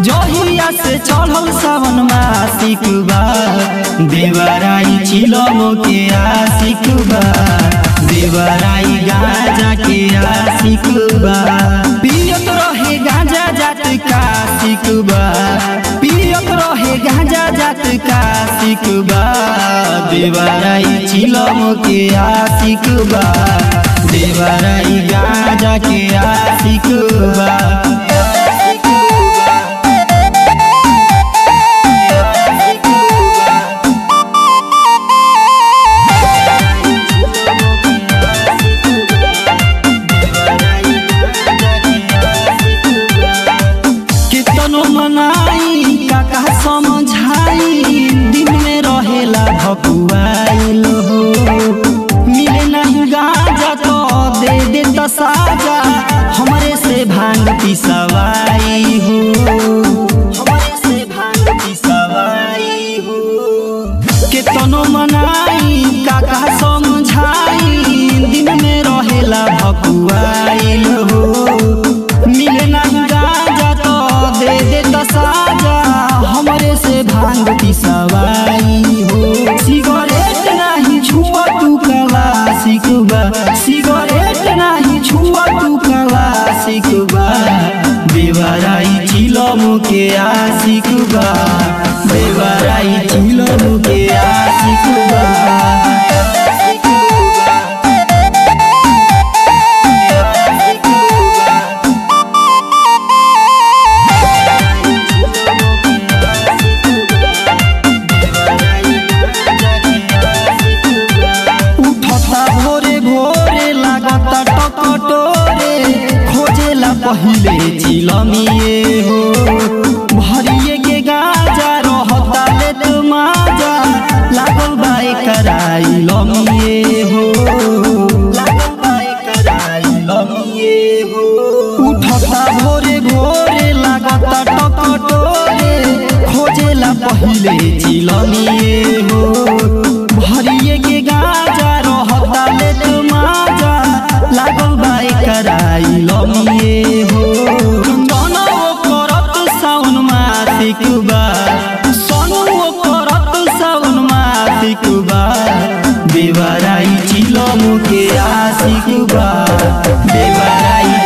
जहिया से चढ़ल सावन मासिक बा देवराई चिलम के आशिक बा देवराई गाजा के आशिक बा पियत रहे गाजा जात का सिक बा पियत रहे गाजा जात का सिक बा देवराई चिलम के आशिक बा देवराई गाजा के आशिक बा कितनो मनाई काका समझाई दिन में रहेला भकुआइल हो मिले नहीं गाजा तो दे दे तो साजा हमरे से भांग पिसवाई हो हमरे से भांग पिसवाई हो कितनो मनाई काका समझाई दिन में रहेला भकुआइल हो मिले नहीं गाजा तो दे दे तो साजा हमरे से भांग पिसवाई हो सिगरेट नहीं छुआ तू कला सिकबा सिगरेट नहीं छुआ तू कला सिकबा बेवराई चिलम के आशिकबा बेवराई चिलम के आशिकबा उठता भोरे भोरे लागता टकटोरे खोजेला पहिले चिलमिए हो भरिए के गाजा रहता ले तो माजा लागल बाई कराई लमिए हो लागल बाई कराई लमिए हो उठता भोरे भोरे लागता टकटोरे खोजेला पहिले चिलमिए हो भरिए के गाजा रहता ले तो माजा लागल बाई कराई लमिए हो जनौ करत साउन मासिक बा सनु करत साउन मासिक बा बेवराई चिलम के आशिक बा बेवराई